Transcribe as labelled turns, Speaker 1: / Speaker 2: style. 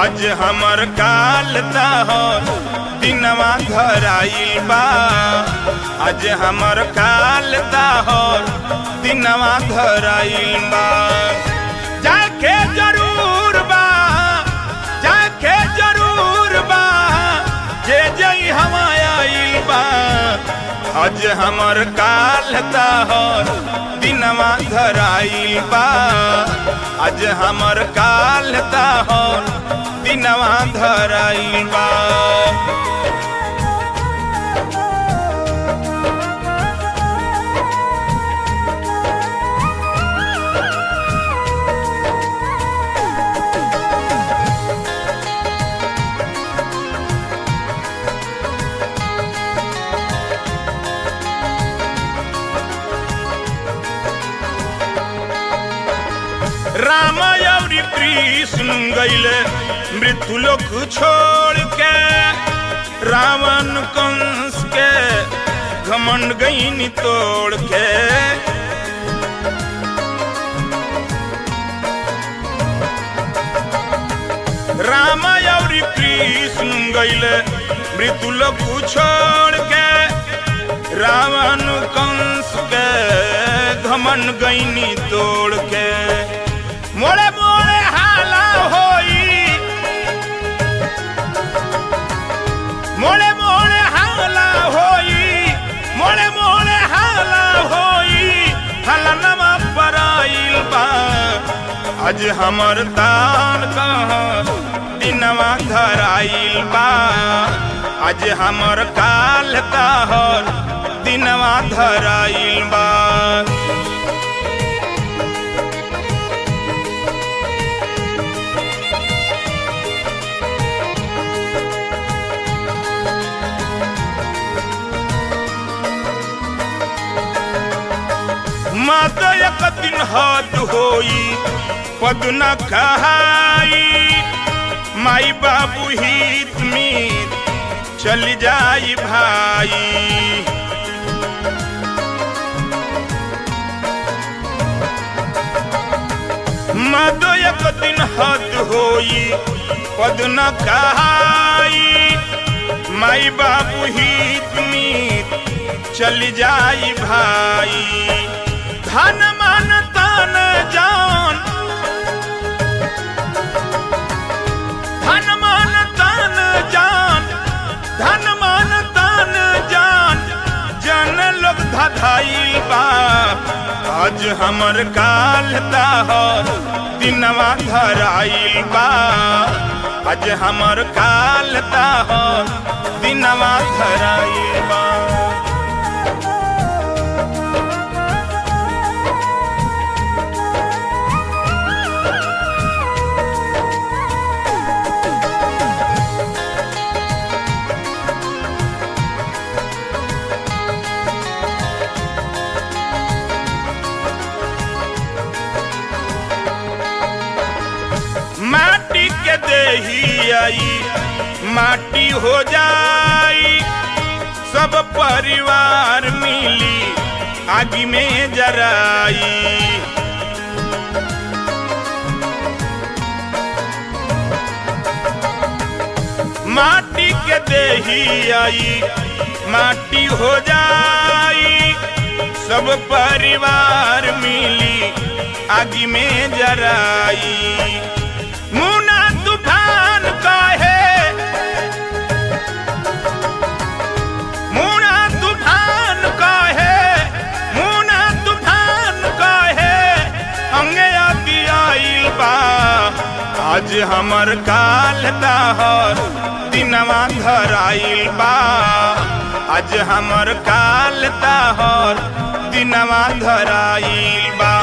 Speaker 1: आज हमर काल ताहर दिनवा धराइल बा आज हमर काल ताहर दिनवा धराइल बा जाके जरूर बा जाके जरूर बा जे जई हम आइल बा आज हमर काल ताहर दिनवा धराइल बा आज हमर काल ताहर दिनवा धराइल बा राम अवरी कृष्ण गैले मृत्यु लोक छोड़ के रावण कंस के घमंड गईनी तोड़ के राम अवरी कृष्ण गैले मृत्यु लोक छोड़ के रावण कंस के घमंड गईनी तोड़ के मोड़े मोड़े हाला होई मोड़े मोड़े हाला होई मोड़े मोड़े हाला होई हाला नमा पराइल बा आज हमर तान कहाँ दिनवा धराइल बा आज हमर काल कहर दिनवा धराइल बा मत एक दिन हद होई पद न कहाई माई बाबू हित मीत चल जाई भाई मत एक दिन हद होई पद न कहाई माई बाबू हित मीत चल जाई भाई धन मन तन जान धन मन तन जान धन मन तन जान जन लोग धधाइल बा आज हमर काल ताहर दिनवा धराइल बा आज हमर काल ताहर दिनवा धराइल बा माटी के देही आई माटी हो जाई सब परिवार मिली आगी में जराई माटी के देही आई माटी हो जाई सब परिवार मिली आगी में जराई मुना तूफान कहे मुना तूफान कहे मुना तूफान कहे अंगे आती आइल बा आज हमर काल दाहर दिनवा धराइल बा आज हमर काल दाहर दिनवा धराइल बा